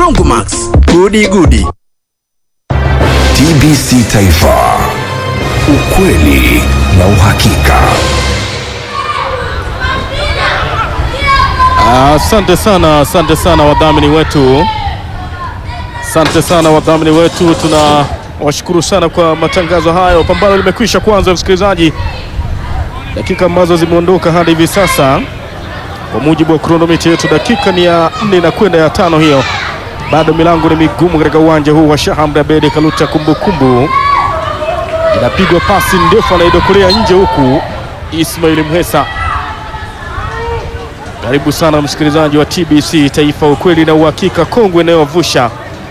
Broncomax, gudi gudi. TBC Taifa, ukweli na uhakika. Asante sana, asante sana wadhamini wetu, asante sana wadhamini wetu. Tuna washukuru sana kwa matangazo hayo. Pambano limekwisha kuanza, msikilizaji, dakika ambazo zimeondoka hadi hivi sasa, kwa mujibu wa kronomita yetu, dakika ni ya nne na kwenda ya tano hiyo. Bado milango ni migumu katika uwanja huu wa Sheikh Amri Abeid Kaluta Kumbukumbu. Inapigwa pasi ndefu, anaidokolea nje, huku Ismail Mhesa karibu sana msikilizaji wa TBC Taifa, ukweli na uhakika, kongwe inayovusha.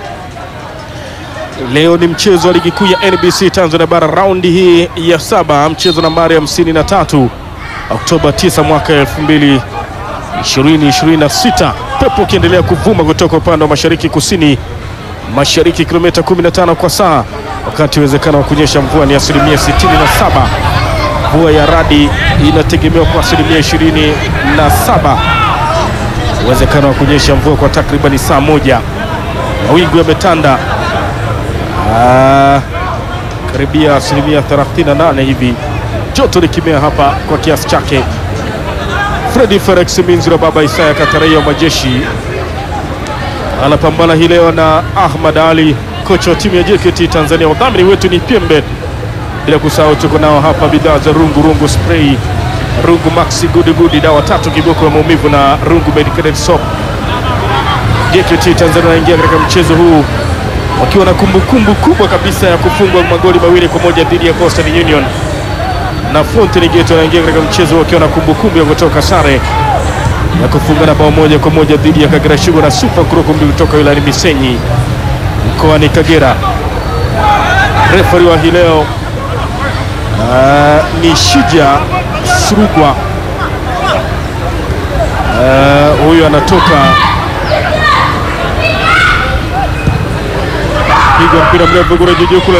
Leo ni mchezo wa ligi kuu ya NBC Tanzania Bara, raundi hii ya saba, mchezo nambari 53, Oktoba 9 mwaka 2026. Pepo ukiendelea kuvuma kutoka upande wa mashariki kusini mashariki, kilomita 15 kwa saa, wakati uwezekano wa kunyesha mvua ni asilimia 67. Mvua ya radi inategemewa kwa asilimia 27. Uwezekano wa kunyesha mvua kwa takribani saa moja. Mawingu yametanda Ah, karibia asilimia 38 hivi, joto likimea hapa kwa kiasi chake. Fredi Felix Minziro, baba Isaya Kataraia wa majeshi anapambana hii leo na Ahmad Ali, kocha wa timu ya JKT Tanzania. Wadhamini wetu ni Pembe bila kusahau tuko nao hapa bidhaa za rungu rungu spray rungu maxi gudi gudi dawa tatu kiboko ya maumivu na rungu medicated soap. JKT Tanzania wanaingia katika mchezo huu wakiwa na kumbukumbu kubwa kabisa ya kufungwa magoli mawili kwa moja dhidi ya Coastal Union, na Fountain Gate wanaingia katika mchezo wakiwa na kumbukumbu ya kutoka sare ya kufungana bao moja kwa moja dhidi ya Kagera Sugar na Super Nkurukumbi kutoka wilayani Misenyi mkoani Kagera. Refari wa hii leo Uh, ni Shija Surugwa. Uh, huyu anatoka piga mpira mrefu kule juu kule